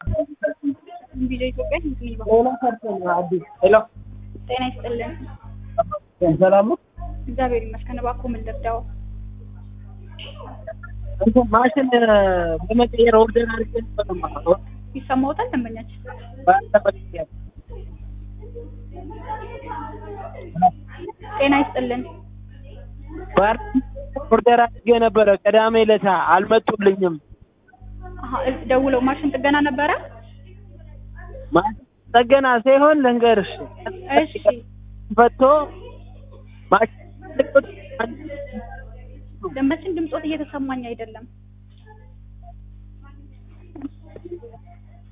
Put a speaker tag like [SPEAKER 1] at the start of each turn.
[SPEAKER 1] ቪዲዮ ኢትዮጵያ ስንት ነው ይባላል?
[SPEAKER 2] ሌላ ሰርተን አዲስ ሄሎ
[SPEAKER 1] ጤና ይስጥልን።
[SPEAKER 2] ሰላም ነው።
[SPEAKER 1] እግዚአብሔር ይመስገን። እባክዎ ምን ልርዳው?
[SPEAKER 2] እንትን ማሽን በመቀየር ኦርደር አድርጌ ነበር ማለት ነው።
[SPEAKER 1] ይሰማዎታል? ደንበኛችን
[SPEAKER 2] ባልተመለከተ
[SPEAKER 1] ጤና ይስጥልን።
[SPEAKER 2] ባር ኦርደር አድርጌ ነበረ ቅዳሜ ዕለት አልመጡልኝም።
[SPEAKER 1] አሀ፣ እ- ደውለው ማሽን ጥገና ነበረ?
[SPEAKER 2] ማሽን ጠገና ሳይሆን ልንገርሽ
[SPEAKER 1] እሺ
[SPEAKER 2] ፈቶ ማሽን
[SPEAKER 1] ደንበችን ድምፆት እየተሰማኝ አይደለም።